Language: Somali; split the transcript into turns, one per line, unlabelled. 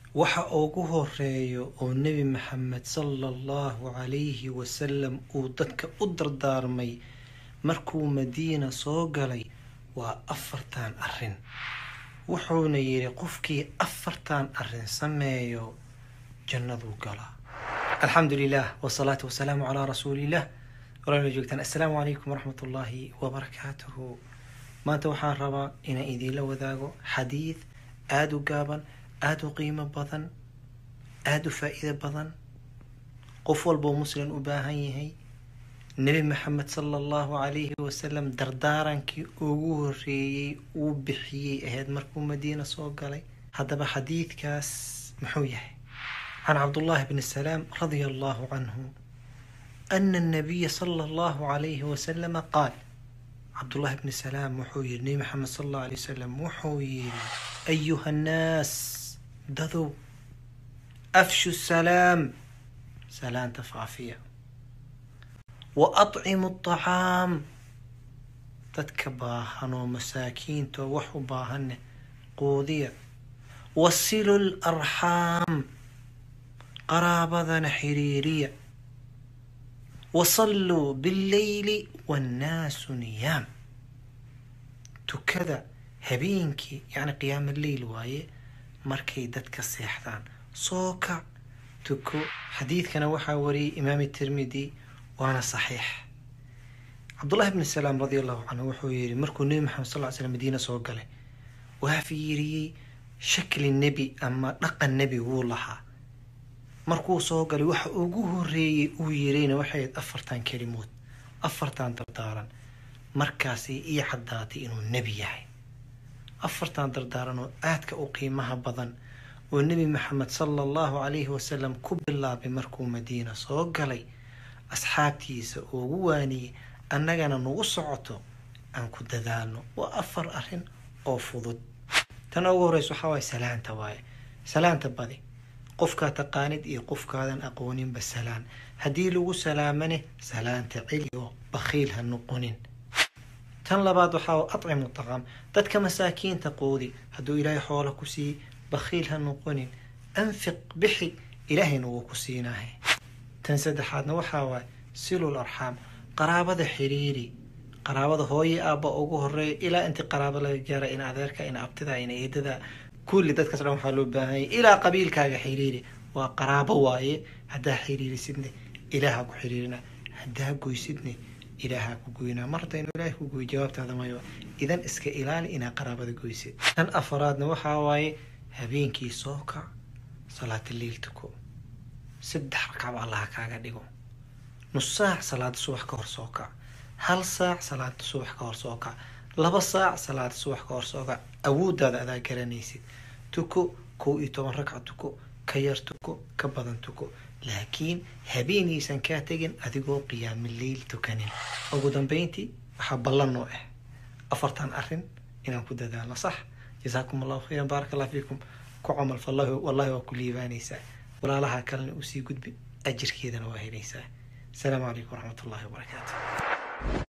waxa ugu horeeyo oo nebi maxamed sala allahu calayhi wasalam uu dadka u dardaarmay markuu madiina soo galay waa afartan arrin wuxuuna yidhi qofkii afartan arrin sameeyo jannaduu galaa alxamdu lilah wsalaatu wasalaamu calaa rasuuliillah walaala joogtaan assalaamu calaykum waraxmat ullaahi wabarakaatuhu maanta waxaan rabaa inaan idiinla wadaago xadiid aada u gaaban aada u qiimo badan aada u faa-iido badan qof walboo muslim u baahan yahay nebi maxamed sala allahu calayhi wasalam dardaarankii ugu horeeyey uu bixiyey ahayd markuu madiina soo galay haddaba xadiidkaas muxuu yahay can cabdullaahi bni salaam radia allahu canhu ana annabiya sala allahu calayhi wasalama qaal cabdullahi bni salaam wuxuu yihi nebi maxamed sala allahu alay wasalam wuxuu yihi ayuha annaas dadow afshu salaam salaanta faafiya wa atcimu atacaam dadka baahan oo masaakiinta oo wax u baahanne quudiya wasilu larxaam qaraabadana xiriiriya wasalluu billeyli wannaasu niyaam tukada habeenkii yacni qiyaama leyl waaye markay dadka seexdaan soo kac tuko xadiidkana waxaa wariyay imaam tirmidi waana saxiix cabdullahi bni salaam radia allahu canhu wuxuu yihi markuu nebi maxamed sal ly slam madiina soo galay waa fiiriyey shakli nebi ama dhaqan nebi wuu lahaa markuu soo galay waxa ugu horeeyey uu yirayna waxay ahayd afartan kelimood afartan dardaaran markaasay ii caddaatay inuu nebi yahay afartan dardaaran oo aadka u qiimaha badan oo nebi maxamed sala allahu calayhi wasalam ku bilaabay markuu madiina soo galay asxaabtiisa ugu waaniyey annagana nagu socoto aan ku dadaalno waa afar arrin oo fudud tan ugu horeysa waxaa waaye salaanta waaye salaanta badi qofkaa taqaanid iyo qofkaadan aqooninba salaan haddii lagu salaamane salaanta celi oo bakhiil ha noqonin tan labaad waxaa atcimu taqaam dadka masaakiinta qoodi hadduu ilaahay xoola ku siiyey bakhiil ha noqonin anfiq bixi ilaahayna wuu ku siinahay tan saddexaadna waxaa waaye silul arxaam qaraabada xiriiri qaraabada hooye aabba ugu horeeya ilaa intii qaraabo laga gaara in adeerka in abtida in eedada kulli dadkaas dhan waxaa loo baahanyay ilaa qabiilkaaga xiriiri waa qaraabo waaye haddaa xiriirisidne ilaaha ku xiriirina haddaa goysidne ilaaha ku goynaa mar haddaynu ilaahay ku goy jawaabtaada mayo idan iska ilaali inaa qaraabada goysid tan afaraadna waxaa waaye habeenkii soo kac salaata liil tuko saddex ragcaba allaha kaaga dhigo nus saac salaada subax ka hor soo kac hal saac salaada subax ka hor soo kac laba saac salaada subax ka hor soo kac awooddaada adaa garanaysid tuko kow iyo toban ragca tuko ka yar tuko ka badan tuko laakiin habeenaysan kaa tegin adigoo qiyaami leyl tukanin ugu dambeyntii waxaa ballan noo ah afartan arrin inaan ku dadaalno sax jasaakum allahu khayran baaraka allah fiikum ku camal fallahi wallahi waa ku liibaanaysaa walaalaha kalena usii gudbi ajirkeedana waa helaysaa asalaamu calaykum waraxmat ullahi wabarakaatu